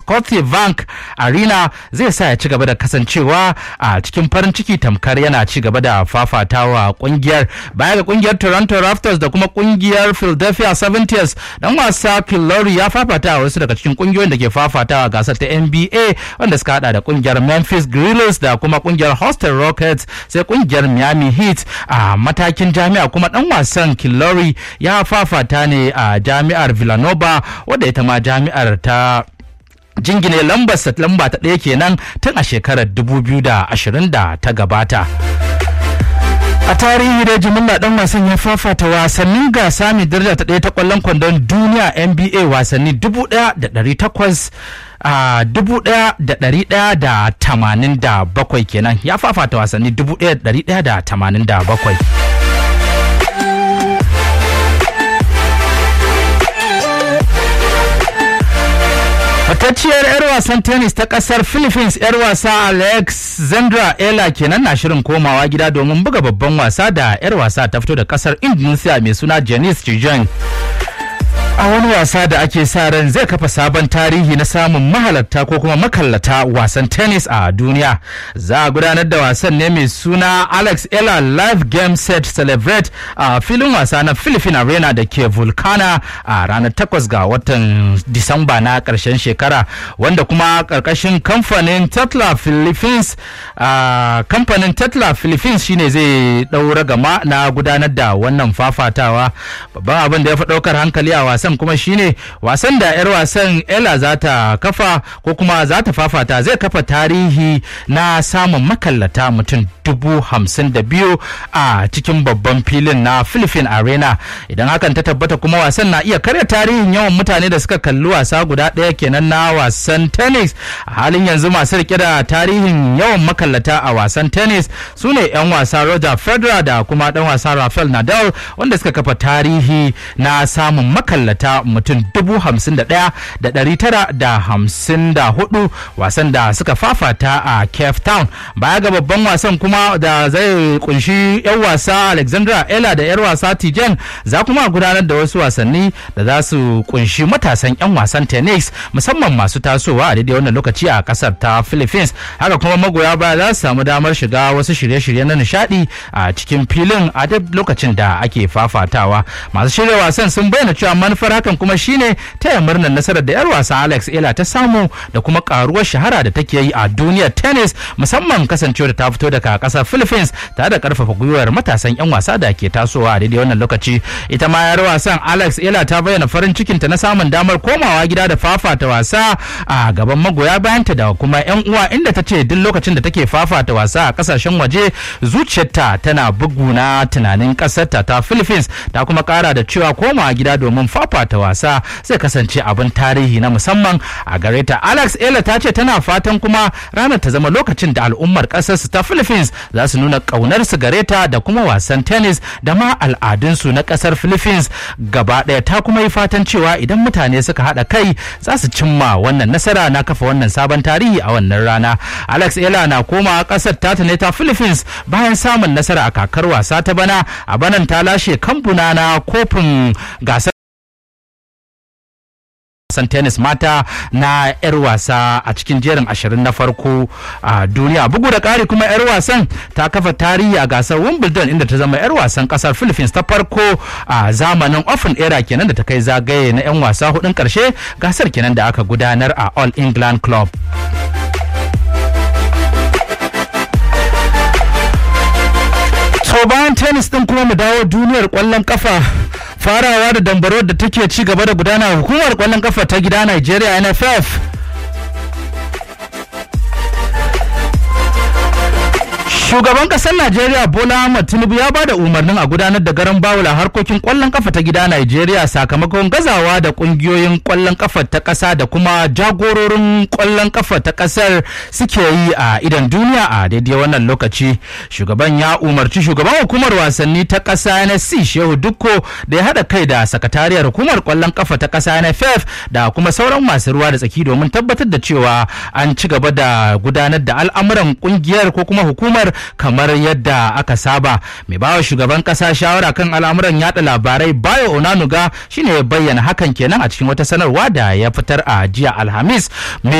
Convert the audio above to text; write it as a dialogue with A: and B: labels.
A: Scotiabank Arena zai sa ya ci gaba da kasancewa a cikin farin ciki tamkar yana ci gaba da fafatawa kungiyar baya ga kungiyar Toronto Raptors da kuma kungiyar Philadelphia 70ers dan wasa Killory ya fafata wasu daga cikin kungiyoyin da ke fafatawa gasar ta NBA wanda suka hada da kungiyar Memphis Grizzlies da kuma kungiyar Houston Rockets sai kungiyar Miami Heat a matakin jami'a kuma dan wasan Killory ya fafata ne a jami'ar Villanova wadda ita ma jami'ar ta jingine lambar lamba ta ɗaya kenan tun a shekarar 2020 da ta gabata. a tarihi da jimilla dan wasan ya fafata wasannin gasa mai daraja ta ɗaya ta kwallon kwandon duniya nba wasanni dubu ɗaya da ɗari takwas a dubu ɗaya da ɗari ɗaya da tamanin da bakwai kenan ya fafata wasanni dubu ɗaya da ɗari ɗaya da tamanin da bakwai Fatacciyar 'yar wasan tennis ta kasar Philippines 'yar wasa Alexandra Ella kenan na shirin komawa gida domin buga babban wasa da 'yar wasa ta fito da kasar Indonesia mai suna Janice Chijong. a wani wasa da ake sa ran zai kafa sabon tarihi na samun mahalarta ko kuma makallata wasan tennis a duniya za a gudanar da wasan ne mai suna alex ella live game set celebrate a filin wasa na philippine arena da ke vulcana a ranar 8 ga watan disamba na karshen shekara wanda kuma karkashin kamfanin tetla philippines kamfanin tetla philippines shine zai daura gama na gudanar da wannan fafatawa babban abin da ya fi daukar hankali a wasan wasan kuma shine wasan da 'yar wasan ella za ta kafa ko kuma za ta fafata zai kafa tarihi na samun makallata mutum dubu hamsin da biyu a cikin babban filin na philippine arena idan hakan ta tabbata kuma wasan na iya karya tarihin yawan mutane da suka kalli wasa guda ɗaya kenan na wasan tennis a halin yanzu masu rike da tarihin yawan makallata a wasan tennis su ne 'yan wasa roger federer da kuma dan wasa rafael nadal wanda suka kafa tarihi na samun makallata ta mutum dubu hamsin da ɗaya da ɗari tara da hamsin da hudu wasan da suka fafata a cape town baya ga babban wasan kuma da zai kunshi 'yan wasa alexandra ella da 'yar wasa tijen za kuma gudanar da wasu wasanni da za su kunshi matasan 'yan wasan tennis musamman masu tasowa a daidai wannan lokaci a kasar ta philippines haka kuma magoya baya za su samu damar shiga wasu shirye-shirye na nishadi a cikin filin a duk lokacin da ake fafatawa masu shirya wasan sun bayyana cewa manufar hakan kuma shine taya murnar nasarar da 'yar wasa Alex Ela ta samu da kuma karuwar shahara da take yi a duniyar tennis musamman kasancewar ta fito daga kasar Philippines tare da karfafa gwiwar matasan 'yan wasa da ke tasowa a daidai wannan lokaci ita ma 'yar wasan Alex Ela ta bayyana farin cikinta na samun damar komawa gida da fafata wasa a gaban magoya bayanta da kuma 'yan uwa inda ta ce duk lokacin da take fafata wasa a kasashen waje zuciyarta tana bugu na tunanin kasarta ta Philippines ta kuma kara da cewa komawa gida domin fafata wasa zai kasance abin tarihi na musamman a gare ta alex ela ta ce tana fatan kuma ranar ta zama lokacin da al'ummar ƙasarsu ta philippines za su nuna ƙaunar su gare ta da kuma wasan tennis da ma al'adunsu na ƙasar philippines gaba ɗaya ta kuma yi fatan cewa idan mutane suka haɗa kai za su cimma wannan nasara na kafa wannan sabon tarihi a wannan rana alex ela na koma ƙasar tata ne ta philippines bayan samun nasara a kakar wasa ta bana a banan ta lashe kamfuna na kofin gasar wasan tennis mata na 'yar wasa a cikin jerin ashirin na farko a duniya bugu da ƙari kuma 'yar wasan ta kafa tarihi a gasar wimbledon inda ta zama 'yar wasan ƙasar philippines ta farko a zamanin open era kenan da ta kai zagaye na 'yan wasa hudun ƙarshe gasar kenan da aka gudanar a all england club to bayan tennis din kuma mu dawo duniyar kwallon kafa farawa da dambarwar da take ci gaba da gudana hukumar kwallon kafa ta gida Nigeria NFF Shugaban kasar Najeriya Bola Ahmed Tinubu ya bada umarnin a gudanar da garan bawula harkokin kwallon kafa ta gida Najeriya sakamakon gazawa da kungiyoyin kwallon kafa ta kasa da kuma jagororin kwallon kafa ta kasar suke yi a idan duniya a daidai wannan lokaci. Shugaban ya umarci shugaban hukumar wasanni ta kasa NSC Shehu Dukko da ya haɗa kai da sakatariyar hukumar kwallon kafa ta kasa NFF da kuma sauran masu ruwa da tsaki domin tabbatar da cewa an ci gaba da gudanar da al'amuran kungiyar ko kuma hukumar kamar yadda aka saba mai bawa shugaban kasa shawara kan al'amuran yada labarai bayo onanuga shine ya bayyana hakan kenan a cikin wata sanarwa da ya fitar a jiya alhamis